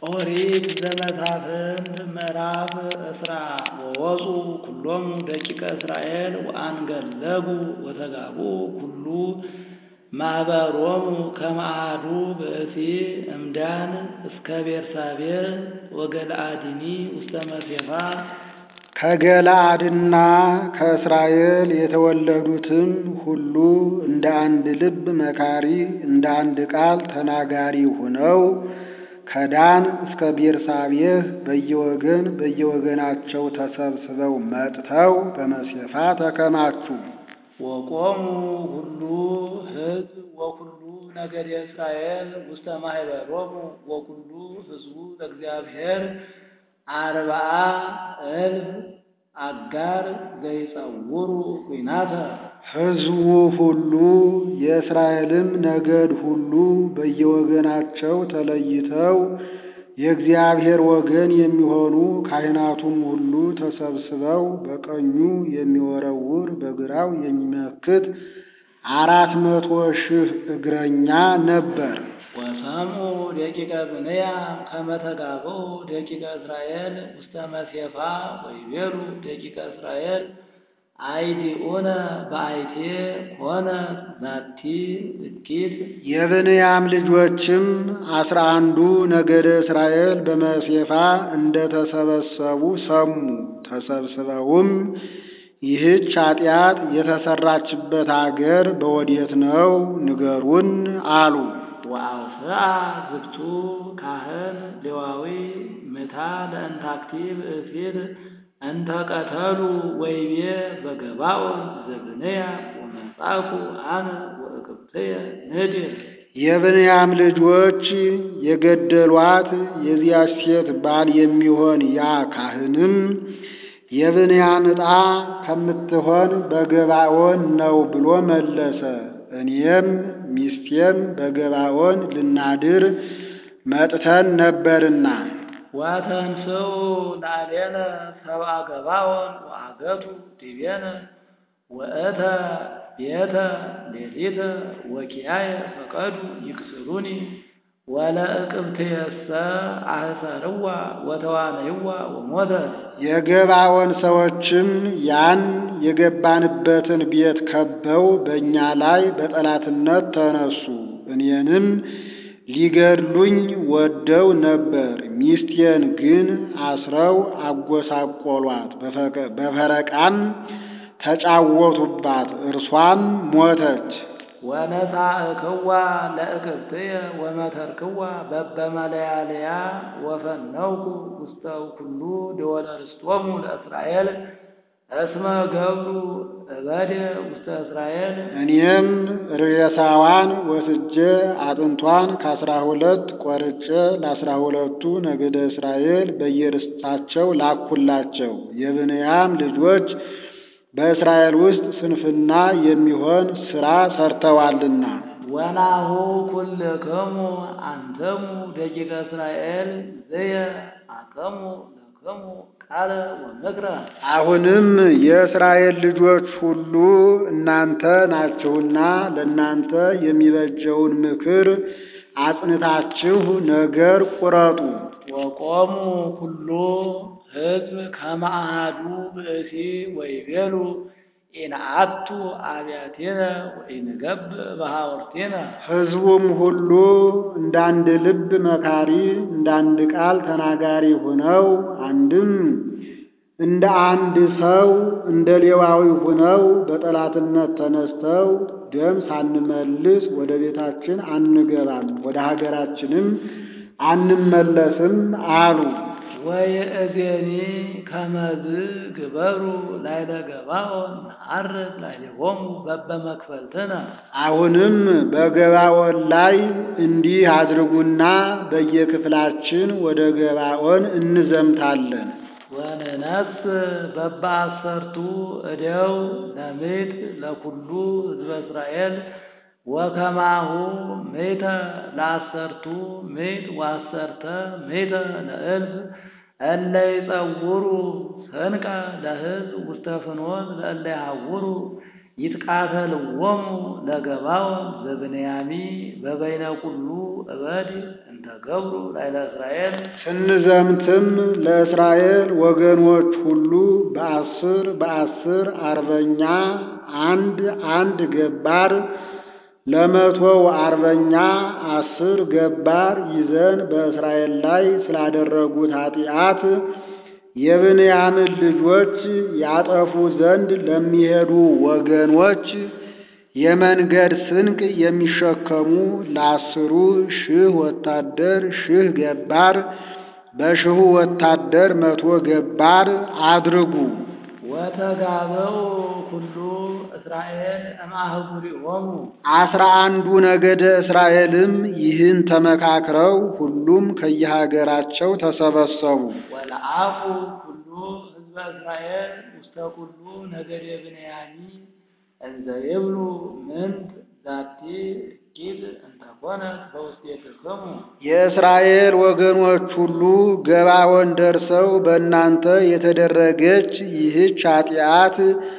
ኦሪት ዘመሳፍንት ምዕራፍ እስራ ወወፁ ኩሎሙ ደቂቀ እስራኤል ወአንገለጉ ወተጋቡ ኩሉ ማኅበሮሙ ከመ አሐዱ ብእሲ እምዳን እስከ ቤርሳቤህ ወገለአድኒ ውስተ መሴፋ ከገለአድና ከእስራኤል የተወለዱትም ሁሉ እንደ አንድ ልብ መካሪ እንደ አንድ ቃል ተናጋሪ ሆነው ከዳን እስከ ቤርሳቤህ በየወገን በየወገናቸው ተሰብስበው መጥተው በመሴፋ ተከማቹ። ወቆሙ ሁሉ ሕዝብ ወኩሉ ነገደ እስራኤል ውስተ ማኅበሮሙ ወኩሉ ሕዝቡ ለእግዚአብሔር አርብዓ እልፍ አጋር ዘይጸውሩ ኲናተ ሕዝቡ ሁሉ የእስራኤልም ነገድ ሁሉ በየወገናቸው ተለይተው የእግዚአብሔር ወገን የሚሆኑ ካህናቱም ሁሉ ተሰብስበው በቀኙ የሚወረውር በግራው የሚመክት አራት መቶ ሺህ እግረኛ ነበር። ወሰምዑ ደቂቀ ብንያም ከመ ተጋብኡ ደቂቀ እስራኤል ውስተ መሴፋ ወይቤሉ ደቂቀ እስራኤል አይዲኡነ በአይቴ ኮነ ዛቲ እኪት የብንያም ልጆችም አስራ አንዱ ነገደ እስራኤል በመሴፋ እንደ ተሰበሰቡ ሰሙ። ተሰብስበውም ይህች ኃጢአት የተሰራችበት አገር በወዴት ነው? ንገሩን አሉ። ወአውስአ ዝግቱ ካህን ሌዋዊ ምታ ለእንታክቲብ እሲል እንተ ቀተሉ ወይቤ በገባኦን ዘብንያም ወመጻኩ አነ ወእቅብትየ ንድር የብንያም ልጆች የገደሏት የዚያች ሴት ባል የሚሆን ያ ካህንም የብንያም ዕጣ ከምትሆን በገባኦን ነው ብሎ መለሰ። እኔም ሚስቴም በገባኦን ልናድር መጥተን ነበርና ወተንሥኡ ላዕሌነ ሰብአ ገባኦን ወአገቱ ዲቤነ ወእተ ቤተ ሌሊተ ወኪያየ ፈቀዱ ይክስሩኒ ወለእቅብትየሰ አህሰርዋ ወተዋነይዋ ወሞተት። የገባኦን ሰዎችም ያን የገባንበትን ቤት ከበው በእኛ ላይ በጠላትነት ተነሱ። እኔንም ሊገድሉኝ ወደው ነበር። ሚስቴን ግን አስረው አጎሳቆሏት፣ በፈረቃም ተጫወቱባት፣ እርሷም ሞተች። ወነሳእክዋ ለእቅብትየ ወመተርክዋ በበመለያለያ ወፈነውኩ ውስተ ኩሉ ደወለ ርስቶሙ ለእስራኤል እስመ ገብሩ እበደ ውስተ እስራኤል። እኔም ሬሳዋን ወስጄ አጥንቷን ከአስራ ሁለት ቆርጬ ለአስራ ሁለቱ ነገደ እስራኤል በየርስታቸው ላኩላቸው። የብንያም ልጆች በእስራኤል ውስጥ ስንፍና የሚሆን ሥራ ሰርተዋልና። ወናሁ ኩልክሙ አንተሙ ደቂቀ እስራኤል ዘየ አቀሙ ለክሙ ቃለ ወምክረ። አሁንም የእስራኤል ልጆች ሁሉ እናንተ ናችሁና ለእናንተ የሚበጀውን ምክር አጽንታችሁ ነገር ቁረጡ። ወቆሙ ኩሉ ሕዝብ ከመ አሐዱ ብእሲ ወይቤሉ ኢነአቱ አብያቴነ ወኢንገብእ በሐውርቴነ። ሕዝቡም ሁሉ እንዳንድ ልብ መካሪ እንዳንድ ቃል ተናጋሪ ሆነው አንድም እንደ አንድ ሰው እንደ ሌዋዊ ሆነው በጠላትነት ተነስተው ደም ሳንመልስ ወደ ቤታችን አንገባም፣ ወደ ሀገራችንም አንመለስም አሉ። ወይእዜኒ ከመዝ ግበሩ ላይለ ገባኦን ነዐርግ ላዕሌሆሙ በበመክፈልትነ። አሁንም በገባኦን ላይ እንዲህ አድርጉና በየክፍላችን ወደ ገባኦን እንዘምታለን። ወንነስ በበአሰርቱ እደው ለምድር ለኩሉ ሕዝበ እስራኤል ወከማሁ ምእተ ለአሰርቱ ምእት ወአሰርተ ምእተ ለእልፍ እለ ይጸውሩ ሰንቀ ለሕዝብ ውስተ ፍኖት ለእለ ይሐውሩ ይትቃተልዎሙ ለገባኦን ዘብንያሚ በበይነ ኩሉ እበድ እንተ ገብሩ ላይለ እስራኤል ስንዘምትም ለእስራኤል ወገኖች ሁሉ በአስር በአስር አርበኛ አንድ አንድ ገባር ለመቶው አርበኛ አስር ገባር ይዘን በእስራኤል ላይ ስላደረጉት ኃጢአት የብንያምን ልጆች ያጠፉ ዘንድ ለሚሄዱ ወገኖች የመንገድ ስንቅ የሚሸከሙ ለአስሩ ሺህ ወታደር ሺህ ገባር በሺሁ ወታደር መቶ ገባር አድርጉ። ወተጋበው ኩሉ እስራኤል እምአህጉሪሆሙ አስራ አንዱ ነገደ እስራኤልም ይህን ተመካክረው ሁሉም ከየሀገራቸው ተሰበሰቡ። ወለአፉ ኩሉ ህዝበ እስራኤል ውስተ ኩሉ ነገደ ብንያሚ እንዘ ይብሉ ምንት ዛቲ እኪት እንተኮነት በውስቴትክሙ የእስራኤል ወገኖች ሁሉ ገባዖን ደርሰው በእናንተ የተደረገች ይህች ኃጢአት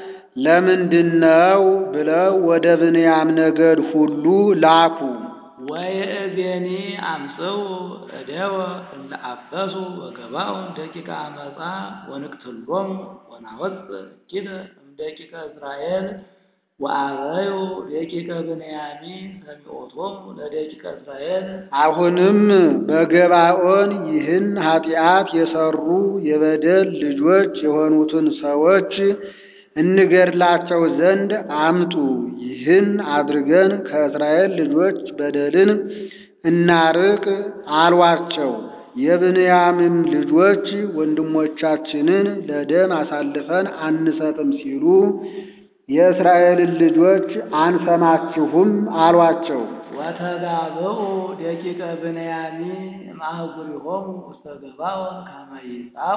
ለምንድነው ብለው ወደ ብንያም ነገድ ሁሉ ላኩ። ወይእዜኒ አምጽኡ እደወ እለ አበሱ ወገባውን ደቂቀ አመፃ ወንቅትሎሙ ወናወፅእ እኪተ እምደቂቀ እስራኤል ወአበዩ ደቂቀ ብንያሚን ሰሚዖቶሙ ለደቂቀ እስራኤል አሁንም በገባዖን ይህን ኃጢአት የሰሩ የበደል ልጆች የሆኑትን ሰዎች እንገድላቸው ዘንድ አምጡ። ይህን አድርገን ከእስራኤል ልጆች በደልን እናርቅ አሏቸው። የብንያምም ልጆች ወንድሞቻችንን ለደም አሳልፈን አንሰጥም ሲሉ የእስራኤልን ልጆች አንሰማችሁም አሏቸው። ወተጋብኡ ደቂቀ ብንያሚን እምአህጉሪሆሙ ውስተ ገባዖን ከመ ይጻኡ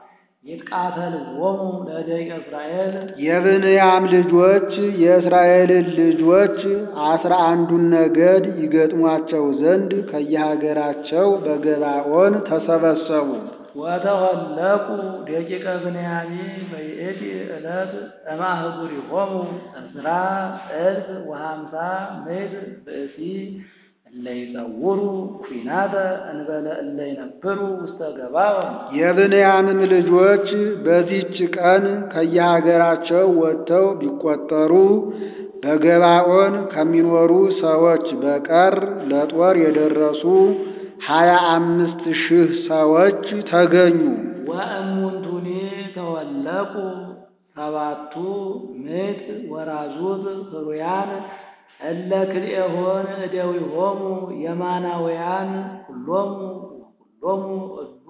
ይትቃተልዎሙ ለደቂቀ እስራኤል የብንያም ልጆች የእስራኤልን ልጆች አስራ አንዱን ነገድ ይገጥሟቸው ዘንድ ከየሀገራቸው በገባዖን ተሰበሰቡ። ወተወለቁ ደቂቀ ብንያሚን በይእቲ ዕለት እምአህጉሪሆሙ ዕስራ እልፍ ወሃምሳ ምዕት ብእሲ እለ ይጸውሩ ኩናተ እንበለ እለ ይነብሩ ውስተ ገባዖን የብንያምም ልጆች በዚህች ቀን ከየሀገራቸው ወጥተው ቢቆጠሩ በገባዖን ከሚኖሩ ሰዎች በቀር ለጦር የደረሱ ሀያ አምስት ሺህ ሰዎች ተገኙ። ወእሙንቱኒ ተወለቁ ሰባቱ ምዕት ወራዙት ሕሩያን እለ ክልኤሆን እደዊሆሙ የማናውያን ኩሎሙ ወኩሎሙ እሉ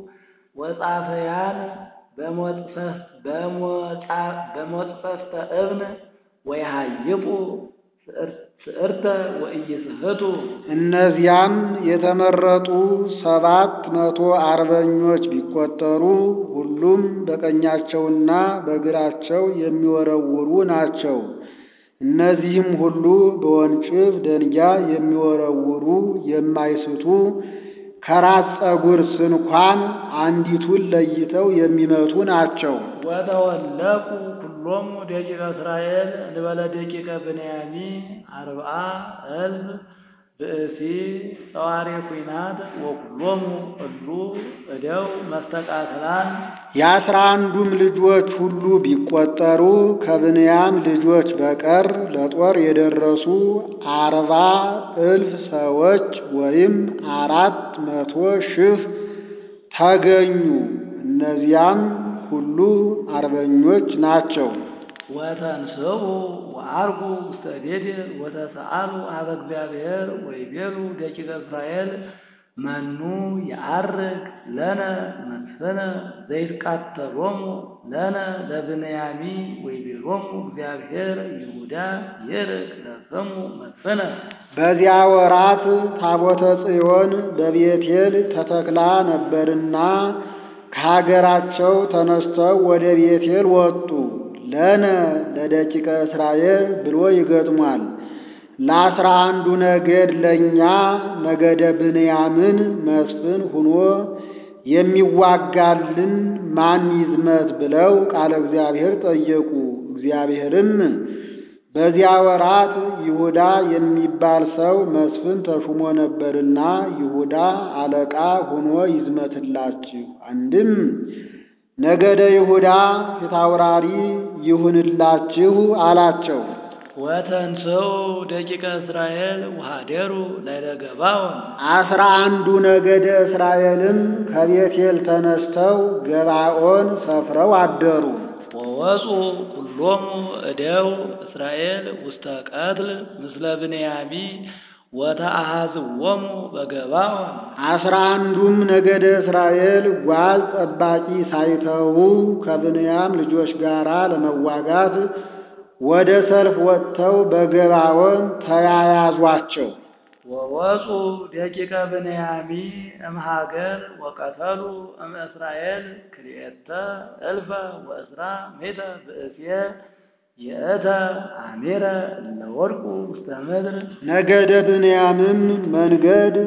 ወጻፈያን በሞጽፈፍተ እብን ወይሃይቁ ስዕርተ ወኢይስሕቱ እነዚያም የተመረጡ ሰባት መቶ አርበኞች ቢቆጠሩ ሁሉም በቀኛቸውና በግራቸው የሚወረውሩ ናቸው። እነዚህም ሁሉ በወንጭፍ ደንጊያ የሚወረውሩ የማይስቱ ከራስ ፀጉር ስንኳን አንዲቱን ለይተው የሚመቱ ናቸው። ወተወለቁ ኩሎሙ ደቂቀ እስራኤል እንበለ ደቂቀ ብንያሚን አርብዓ እልፍ ብእሲ ጸዋሬ ኩናት ወኩሎሙ እሉ እደው መስተቃትላን የአስራ አንዱም ልጆች ሁሉ ቢቆጠሩ ከብንያም ልጆች በቀር ለጦር የደረሱ አርባ እልፍ ሰዎች ወይም አራት መቶ ሺህ ተገኙ። እነዚያም ሁሉ አርበኞች ናቸው። ወተንስኡ ወዐርጉ ውስተ ቤቴል ወተሰአሉ ኀበ እግዚአብሔር ወይቤሉ ደቂቀ እስራኤል መኑ የዐርግ ለነ መስፍነ ዘይትቃተሎሙ ለነ ለብንያሚን ወይቤሎሙ እግዚአብሔር ይሁዳ ይርግ ለስሙ መስፍነ በዚያ ወራት ታቦተ ጽዮን በቤቴል ተተክላ ነበርና ከሀገራቸው ተነስተው ወደ ቤቴል ወጡ። ለነ ለደቂቀ እስራኤል ብሎ ይገጥሟል። ለአስራ አንዱ ነገድ ለእኛ ነገደ ብንያምን መስፍን ሁኖ የሚዋጋልን ማን ይዝመት ብለው ቃለ እግዚአብሔር ጠየቁ። እግዚአብሔርም በዚያ ወራት ይሁዳ የሚባል ሰው መስፍን ተሹሞ ነበርና ይሁዳ አለቃ ሆኖ ይዝመትላችሁ። አንድም ነገደ ይሁዳ ፊታውራሪ ይሁንላችሁ አላቸው። ወተንሥኡ ደቂቀ እስራኤል ወኀደሩ ላዕለ ገባዖን አስራ አንዱ ነገደ እስራኤልም ከቤቴል ተነስተው ገባዖን ሰፍረው አደሩ። ወወፁ ኩሎሙ እደው እስራኤል ውስተ ቀትል ምስለ ብንያሚ ወተአሐዝዎሙ በገባዖን አስራ አንዱም ነገደ እስራኤል ጓዝ ጠባቂ ሳይተዉ ከብንያም ልጆች ጋር ለመዋጋት ወደ ሰልፍ ወጥተው በገባዖን ተያያዟቸው። ወወፁ ደቂቀ ብንያሚ እምሃገር ወቀተሉ እም እስራኤል ክልኤተ እልፈ ወእስራ ሜተ ብእስየ የእተ አሜረ እለ ወድቁ ውስተ ምድር ነገደ ብንያምም መንገድ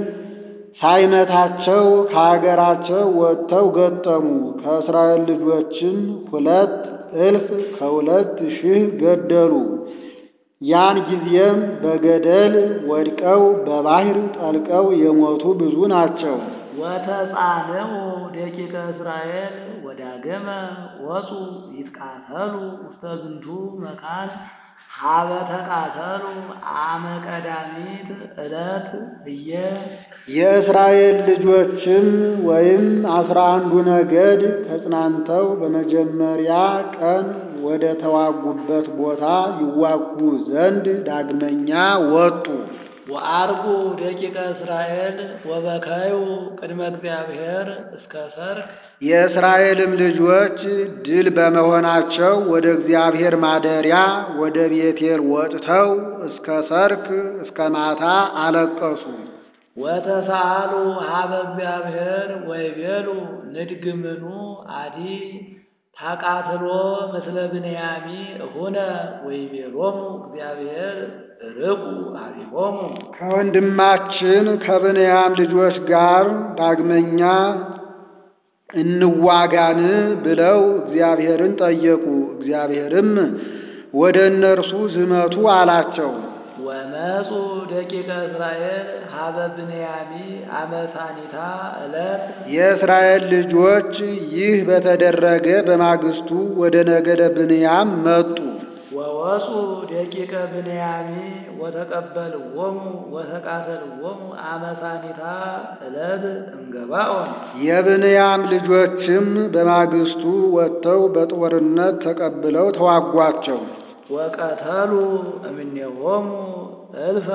ሳይመታቸው ከሀገራቸው ወጥተው ገጠሙ። ከእስራኤል ልጆችም ሁለት እልፍ ከሁለት ሺህ ገደሉ። ያን ጊዜም በገደል ወድቀው በባሕር ጠልቀው የሞቱ ብዙ ናቸው። ወተጻንዑ ደቂቀ እስራኤል ወዳገመ ወፁ ይትቃተሉ ውስተ ዝንቱ መካን ሀበ ተቃተሉ አመ ቀዳሚት ዕለት እየ የእስራኤል ልጆችም ወይም አስራ አንዱ ነገድ ተጽናንተው በመጀመሪያ ቀን ወደ ተዋጉበት ቦታ ይዋጉ ዘንድ ዳግመኛ ወጡ። ወአርጉ ደቂቀ እስራኤል ወበከዩ ቅድመ እግዚአብሔር እስከ ሰርክ የእስራኤልም ልጆች ድል በመሆናቸው ወደ እግዚአብሔር ማደሪያ ወደ ቤቴል ወጥተው እስከ ሰርክ እስከ ማታ አለቀሱ። ወተሳአሉ ሀበ እግዚአብሔር ወይቤሉ ንድግምኑ አዲ ታቃትሎ ምስለ ብንያሚ እሁነ ወይቤሎሙ እግዚአብሔር ርቁ ኀቤሆሙ ከወንድማችን ከብንያም ልጆች ጋር ዳግመኛ እንዋጋን ብለው እግዚአብሔርን ጠየቁ። እግዚአብሔርም ወደ እነርሱ ዝመቱ አላቸው። ወመፁ ደቂቀ እስራኤል ሀበ ብንያሚ አመሳኒታ ዕለት የእስራኤል ልጆች ይህ በተደረገ በማግስቱ ወደ ነገደ ብንያም መጡ። ወወፁ ደቂቀ ብንያሚ ወተቀበልዎሙ ወተቃተልዎሙ አመሳኒታ ዕለት እምገባዖን የብንያም ልጆችም በማግስቱ ወጥተው በጦርነት ተቀብለው ተዋጓቸው። ወቀተሉ እምኔሆሙ እልፈ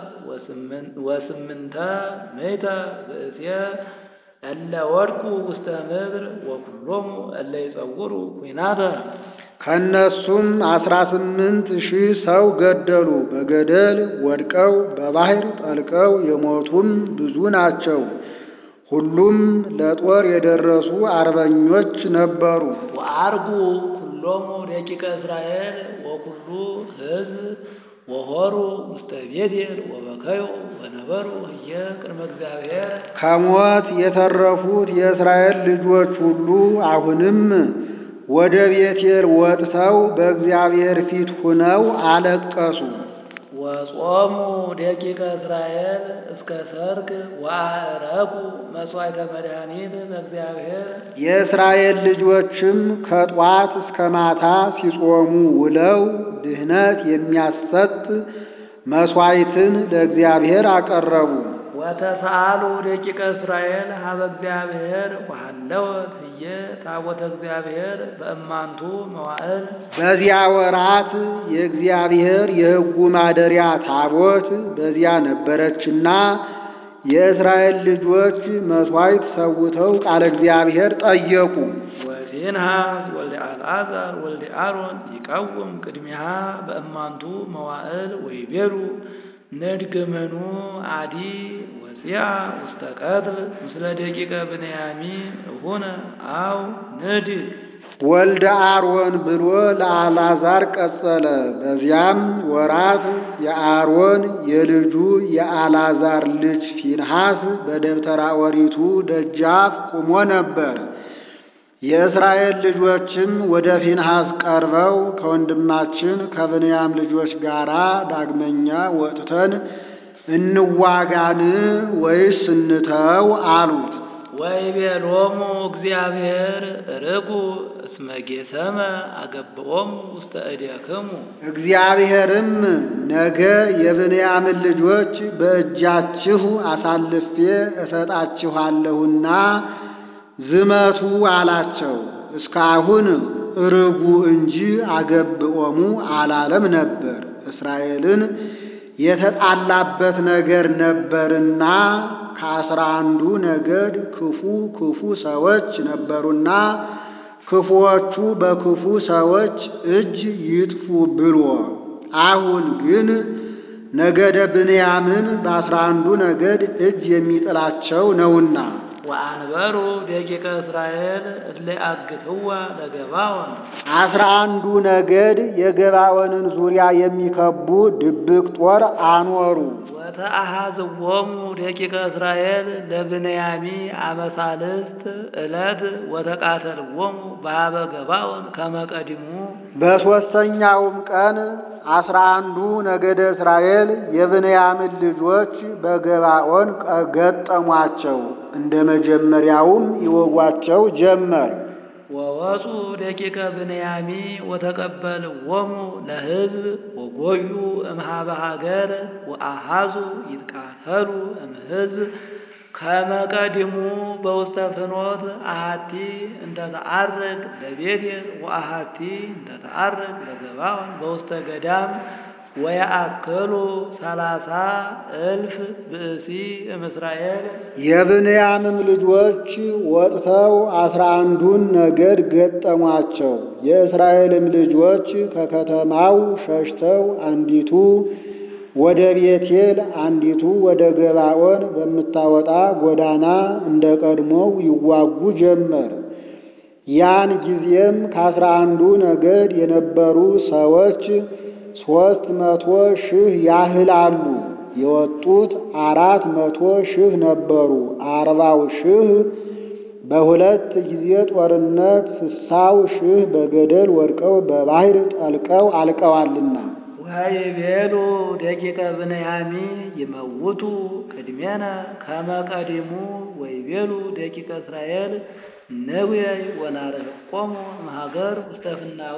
ወስምንተ ምእተ ብእስየ እለ ወድቁ ውስተ ምድር ወኩሎሙ እለ ይጸውሩ ኩናተ ከእነሱም አስራ ስምንት ሺህ ሰው ገደሉ። በገደል ወድቀው በባሕር ጠልቀው የሞቱም ብዙ ናቸው። ሁሉም ለጦር የደረሱ አርበኞች ነበሩ። ወአርጉ ኩሎሙ ደቂቀ እስራኤል ወኩሉ ሕዝብ ወሆሩ ውስተ ቤቴል ወበከዩ ወነበሩ ህየ ቅድመ እግዚአብሔር ከሞት የተረፉት የእስራኤል ልጆች ሁሉ አሁንም ወደ ቤቴል ወጥተው በእግዚአብሔር ፊት ሁነው አለቀሱ። ወጾሙ ደቂቀ እስራኤል እስከ ሰርክ ወአረኩ መሥዋዕተ መድኃኒት በእግዚአብሔር የእስራኤል ልጆችም ከጧት እስከ ማታ ሲጾሙ ውለው ድህነት የሚያሰጥ መሥዋዕትን ለእግዚአብሔር አቀረቡ። ወተሳአሉ ደቂቀ እስራኤል ሀበ እግዚአብሔር ወሃለወት ህየ ታቦተ እግዚአብሔር በእማንቱ መዋዕል በዚያ ወራት የእግዚአብሔር የሕጉ ማደሪያ ታቦት በዚያ ነበረችና የእስራኤል ልጆች መሥዋዕት ሰውተው ቃለ እግዚአብሔር ጠየቁ። ወፊንሃስ ወልደ አልዓዛር ወልደ አሮን ይቀውም ቅድሚሃ በእማንቱ መዋዕል ወይቤሉ ንድግምኑ አዲ ወፂያ ውስተ ቀትል ምስለ ደቂቀ ብንያሚ እሁነ አው ንድግ ወልደ አሮን ብሎ ለአልዓዛር ቀጸለ። በዚያም ወራት የአሮን የልጁ የአልዓዛር ልጅ ፊንሐስ በደብተራ ኦሪቱ ደጃፍ ቆሞ ነበር። የእስራኤል ልጆችም ወደ ፊንሐስ ቀርበው ከወንድማችን ከብንያም ልጆች ጋር ዳግመኛ ወጥተን እንዋጋን ወይስ እንተው አሉት። ወይቤሎሙ እግዚአብሔር ርጉ እስመ ጌሰመ አገብኦሙ ውስተ እዴክሙ እግዚአብሔርም ነገ የብንያምን ልጆች በእጃችሁ አሳልፌ እሰጣችኋለሁና ዝመቱ አላቸው። እስካሁን ርጉ እንጂ አገብኦሙ አላለም ነበር። እስራኤልን የተጣላበት ነገር ነበርና ከአስራ አንዱ ነገድ ክፉ ክፉ ሰዎች ነበሩና ክፉዎቹ በክፉ ሰዎች እጅ ይጥፉ ብሎ አሁን ግን ነገደ ብንያምን በአስራ አንዱ ነገድ እጅ የሚጥላቸው ነውና ወአንበሩ ደቂቀ እስራኤል እለ አግትዋ ለገባዖን አስራ አንዱ ነገድ የገባዖንን ዙሪያ የሚከቡ ድብቅ ጦር አኖሩ። ወተአሃዝዎሙ ደቂቀ እስራኤል ለብንያሚ አመሳልስት ዕለት ወተቃተልዎሙ በኀበ ገባዖን ከመ ቀዲሙ በሦስተኛውም ቀን አስራ አንዱ ነገደ እስራኤል የብንያምን ልጆች በገባዖን ገጠሟቸው። እንደ መጀመሪያውም ይወጓቸው ጀመር። ወወፁ ደቂቀ ብንያሚ ወተቀበልዎሙ ለሕዝብ ወጎዩ እምኀበ ሀገር ወአሃዙ ይትቃተሉ እምሕዝብ ከመ ቀዲሙ በውስተ ፍኖት አሐቲ እንተ ተዐርግ ለቤቴል ወአሐቲ እንተ ተዐርግ ለገባዖን በውስተ ገዳም ወየአክሉ ሰላሳ እልፍ ብእሲ እምእስራኤል የብንያምም ልጆች ወጥተው አስራ አንዱን ነገድ ገጠሟቸው። የእስራኤልም ልጆች ከከተማው ሸሽተው አንዲቱ ወደ ቤቴል አንዲቱ ወደ ገባዖን በምታወጣ ጎዳና እንደ ቀድሞው ይዋጉ ጀመር። ያን ጊዜም ከአስራ አንዱ ነገድ የነበሩ ሰዎች ሦስት መቶ ሺህ ያህላሉ። የወጡት አራት መቶ ሺህ ነበሩ። አርባው ሺህ በሁለት ጊዜ ጦርነት ስሳው ሺህ በገደል ወድቀው በባሕር ጠልቀው አልቀዋልና። ወይቤሉ ደቂቀ ብንያሚ ይመውቱ ቅድሜነ ከመ ቀዲሙ ወይቤሉ ደቂቀ እስራኤል ነዌይ ወናርሕቆሙ እምሀገር ውስተ ፍናዌ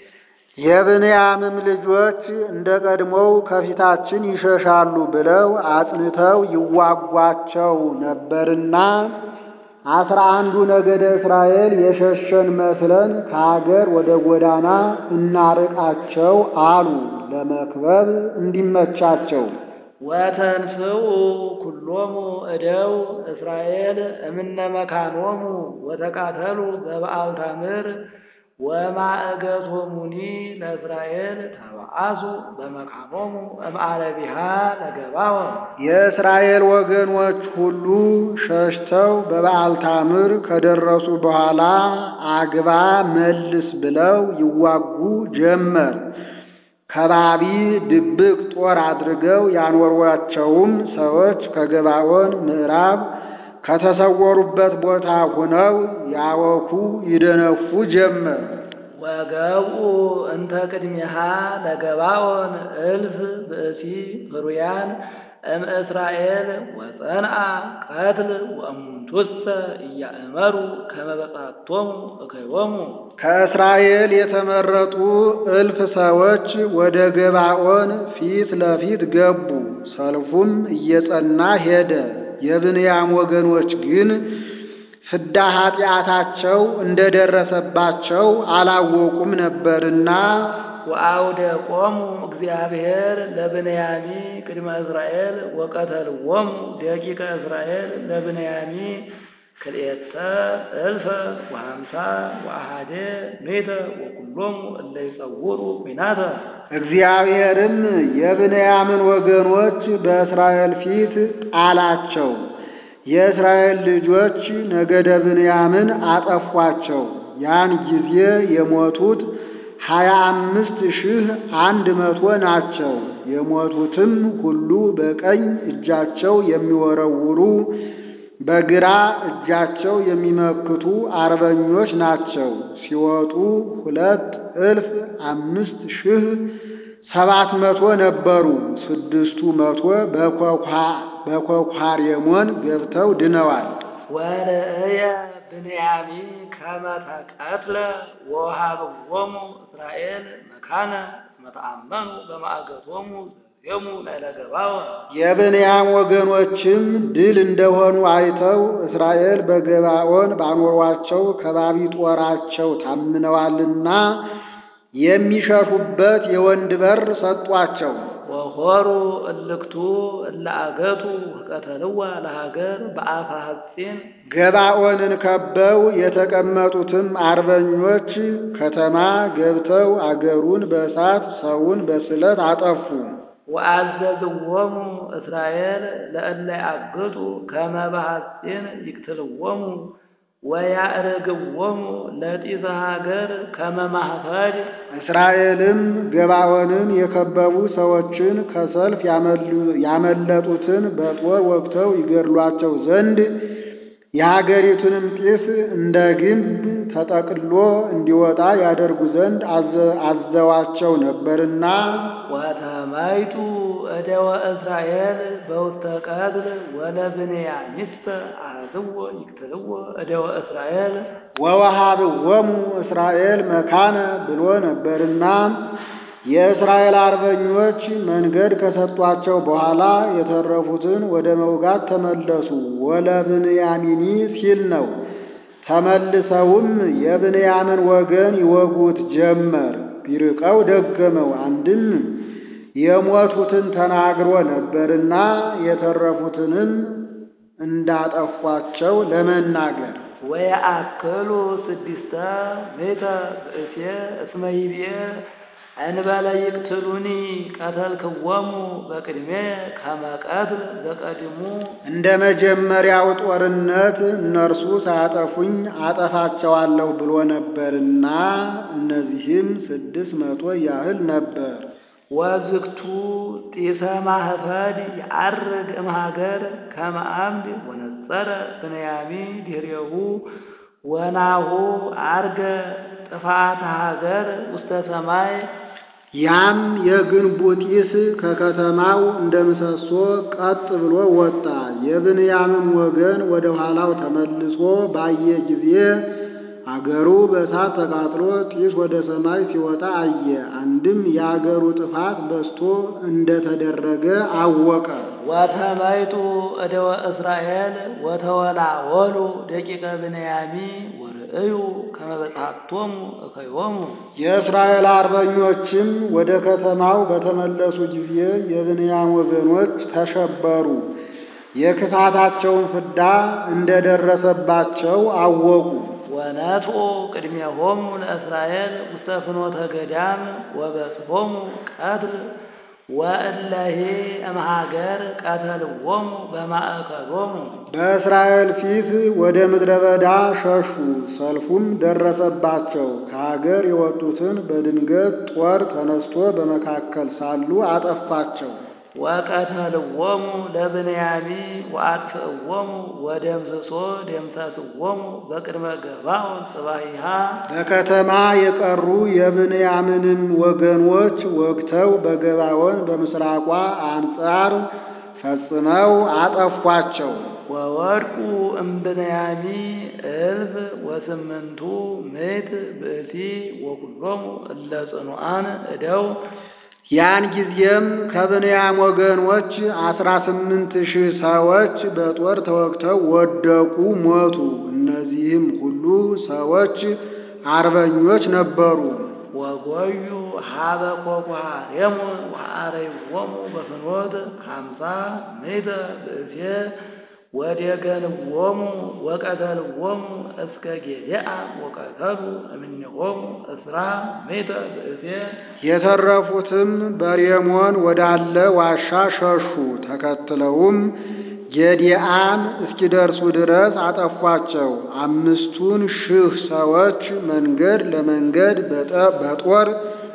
የብንያምም ልጆች እንደ ቀድሞው ከፊታችን ይሸሻሉ ብለው አጽንተው ይዋጓቸው ነበርና አስራ አንዱ ነገደ እስራኤል የሸሸን መስለን ከአገር ወደ ጎዳና እናርቃቸው አሉ፣ ለመክበብ እንዲመቻቸው። ወተንስኡ ኩሎሙ እደው እስራኤል እምነ መካኖሙ ወተቃተሉ በበዓል ታምር ወማእገቶሙኒ ለእስራኤል ተባአሱ በመካኖሙ እምአለቢሃ ለገባዖን የእስራኤል ወገኖች ሁሉ ሸሽተው በበዓል ታምር ከደረሱ በኋላ አግባ መልስ ብለው ይዋጉ ጀመር። ከባቢ ድብቅ ጦር አድርገው ያኖሯቸውም ሰዎች ከገባዖን ምዕራብ ከተሰወሩበት ቦታ ሆነው ያወኩ ይደነፉ ጀመር። ወገብኡ እንተ ቅድሚሃ ለገባዖን እልፍ ብእሲ ፍሩያን እምእስራኤል ወጸንአ ቀትል ወእሙንቱሰ እያእመሩ ከመ በጻቶሙ እከዮሙ ከእስራኤል የተመረጡ እልፍ ሰዎች ወደ ገባዖን ፊት ለፊት ገቡ። ሰልፉም እየጸና ሄደ። የብንያም ወገኖች ግን ፍዳ ኃጢአታቸው እንደደረሰባቸው አላወቁም ነበርና ወአውደ ቆሙ እግዚአብሔር ለብንያሚ ቅድመ እስራኤል ወቀተልዎሙ ደቂቀ እስራኤል ለብንያሚ ክልኤተ እልፈ ወሃምሳ ወአሐደ ሜተ ወኩሎሙ እለ ይጸውሩ ኲናተ እግዚአብሔርም የብንያምን ወገኖች በእስራኤል ፊት ጣላቸው። የእስራኤል ልጆች ነገደ ብንያምን አጠፏቸው። ያን ጊዜ የሞቱት ሀያ አምስት ሺህ አንድ መቶ ናቸው። የሞቱትም ሁሉ በቀኝ እጃቸው የሚወረውሩ በግራ እጃቸው የሚመክቱ አርበኞች ናቸው። ሲወጡ ሁለት እልፍ አምስት ሺህ ሰባት መቶ ነበሩ። ስድስቱ መቶ በኮኳሬሞን ገብተው ድነዋል። ወርእየ ብንያሚ ከመ ተቀትለ ወሃብዎሙ እስራኤል መካነ እስመ ተአመኑ በማእገቶሙ ዘዜሙ ላዕለ ገባዖን። የብንያም ወገኖችም ድል እንደሆኑ አይተው እስራኤል በገባዖን ባኖሯቸው ከባቢ ጦራቸው ታምነዋልና የሚሸሹበት የወንድ በር ሰጧቸው። ወሖሩ እልክቱ እለ አገቱ ወቀተልዋ ለሀገር በአፈ ሐጺን ገባዖንን ከበው የተቀመጡትም አርበኞች ከተማ ገብተው አገሩን በእሳት ሰውን በስለት አጠፉ። ወአዘዝዎሙ እስራኤል ለእለ ያግቱ ከመ በሐጺን ይቅትልዎሙ ወያዕርግዎሙ ለጢሰ ሀገር ከመ ማኅፈድ እስራኤልም ገባዖንን የከበቡ ሰዎችን ከሰልፍ ያመለጡትን በጦር ወግተው ይገድሏቸው ዘንድ የሀገሪቱንም ጢስ እንደ ግንብ ተጠቅሎ እንዲወጣ ያደርጉ ዘንድ አዘዋቸው ነበርና ወተማይቱ እደወ እስራኤል በውስተ ቀትል ወለብንያሚስተ አሐዝዎ ይቅትልዎ እደወ እስራኤል ወወሃብዎሙ እስራኤል መካነ ብሎ ነበርና የእስራኤል አርበኞች መንገድ ከሰጧቸው በኋላ የተረፉትን ወደ መውጋት ተመለሱ። ወለብንያሚኒ ሲል ነው። ተመልሰውም የብንያምን ወገን ይወጉት ጀመር። ቢርቀው ደገመው። አንድም የሞቱትን ተናግሮ ነበርና የተረፉትንም እንዳጠፏቸው ለመናገር ወየአክሉ ስድስተ ሜተ ብእሴ እስመ ይቤ እንበለ ይቅትሉኒ ቀተልክዎሙ በቅድሜ ከመ ቀትል ዘቀድሙ እንደ መጀመሪያው ጦርነት እነርሱ ሳያጠፉኝ አጠፋቸዋለሁ ብሎ ነበርና እነዚህም ስድስት መቶ ያህል ነበር። ወዝግቱ ጢሰ ማህፈድ የዐርግ እምሀገር ከመ አምድ ወነጸረ ብንያሚ ድኅሬሁ ወናሁ ዐርገ ጥፋተ ሀገር ውስተ ሰማይ ያም የግንቡ ጢስ ከከተማው እንደ ምሰሶ ቀጥ ብሎ ወጣ። የብንያምም ወገን ወደ ኋላው ተመልሶ ባየ ጊዜ አገሩ በእሳት ተቃጥሎ ጢስ ወደ ሰማይ ሲወጣ አየ። አንድም የአገሩ ጥፋት በዝቶ እንደተደረገ አወቀ። ወተመይጡ እደወ እስራኤል ወተወላወሉ ደቂቀ ብንያሚ ወርእዩ ከመ በጽሐቶሙ እከዮሙ የእስራኤል አርበኞችም ወደ ከተማው በተመለሱ ጊዜ የብንያም ወገኖች ተሸበሩ። የክፋታቸውን ፍዳ እንደደረሰባቸው አወቁ። ወነጥኡ ቅድሜሆሙ ለእስራኤል ውስተ ፍኖተ ገዳም ወበጽሖሙ ቀትል ወእለሄ እምሀገር ቀተልዎሙ በማእከሎሙ በእስራኤል ፊት ወደ ምድረ በዳ ሸሹ። ሰልፉም ደረሰባቸው። ከሀገር የወጡትን በድንገት ጦር ተነስቶ በመካከል ሳሉ አጠፋቸው። ወቀተልዎሙ ለብንያሚ ወአጥፍእዎሙ ወደምስሶ ደምሰስዎሙ በቅድመ ገባዖን ጽባሂሃ በከተማ የቀሩ የብንያምንም ወገኖች ወግተው በገባዖን በምስራቋ አንጻር ፈጽመው አጠፏቸው። ወወድቁ እምብንያሚ እልፍ ወስምንቱ ምዕት ብእሲ ወኩሎሙ እለ ጽኑዓን እደው ያን ጊዜም ከብንያም ወገኖች አስራ ስምንት ሺህ ሰዎች በጦር ተወግተው ወደቁ፣ ሞቱ። እነዚህም ሁሉ ሰዎች አርበኞች ነበሩ። ወጎዩ ሀበ ኮኳሬሙ ወአረይዎሙ በፍኖት ሀምሳ ምዕተ ብእሴ ወዴገንዎሙ ወቀተልዎሙ እስከ ጌዴአ ወቀተሉ እምኔሆሙ እስራ ምዕተ ብእሴ የተረፉትም በሬሞን ወዳለ ዋሻ ሸሹ። ተከትለውም ጌዴአን እስኪደርሱ ድረስ አጠፏቸው። አምስቱን ሺህ ሰዎች መንገድ ለመንገድ በጦር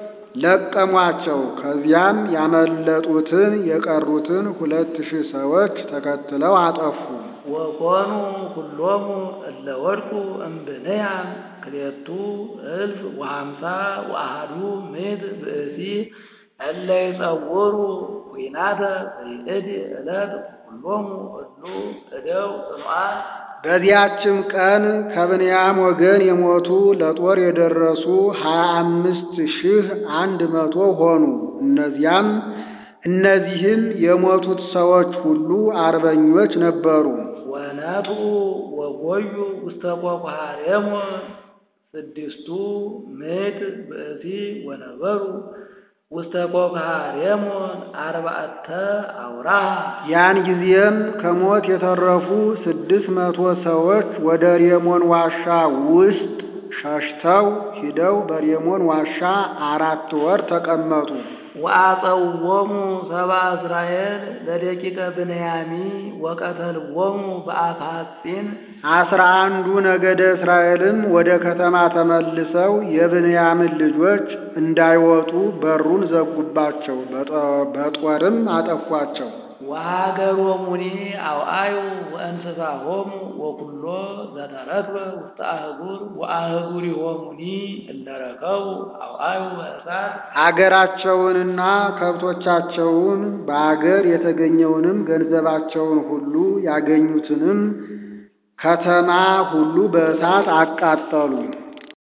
ለቀሟቸው። ከዚያም ያመለጡትን የቀሩትን ሁለት ሺህ ሰዎች ተከትለው አጠፉ። ወኮኑ ኩሎሙ እለ ወድቁ እምብንያም ክልኤቱ እልፍ ወሃምሳ ወአሐዱ ምዕት ብእሲ እለ ይጸውሩ ኲናተ በይእቲ ዕለት ኩሎሙ እሉ እደው ጽኑዓን በዚያችም ቀን ከብንያም ወገን የሞቱ ለጦር የደረሱ ሀያ አምስት ሺህ አንድ መቶ ሆኑ። እነዚያም እነዚህም የሞቱት ሰዎች ሁሉ አርበኞች ነበሩ። ወነቱ ወጎዩ ውስተ ኮኳሬሞን ስድስቱ ምዕት ብእሲ ወነበሩ ውስተ ኮኳሬሞን አርባዕተ አውራሃ ያን ጊዜም ከሞት የተረፉ ስድስት መቶ ሰዎች ወደ ሬሞን ዋሻ ውስጥ ሸሽተው ሂደው በሬሞን ዋሻ አራት ወር ተቀመጡ። ወአጸውዎሙ ሰብአ እስራኤል ለደቂቀ ብንያሚ ወቀተልዎሙ በአፋጺን አስራ አንዱ ነገደ እስራኤልም ወደ ከተማ ተመልሰው የብንያምን ልጆች እንዳይወጡ በሩን ዘጉባቸው፣ በጦርም አጠፏቸው። ወሀገሮሙኒ አውአዩ ወእንስሳሆሙ ወኩሎ ዘተረክበ ውስተ አህጉር ወአህጉሪሆሙኒ እለ ረከቡ አውአዩ በእሳት አገራቸውንና ከብቶቻቸውን በአገር የተገኘውንም ገንዘባቸውን ሁሉ ያገኙትንም ከተማ ሁሉ በእሳት አቃጠሉ።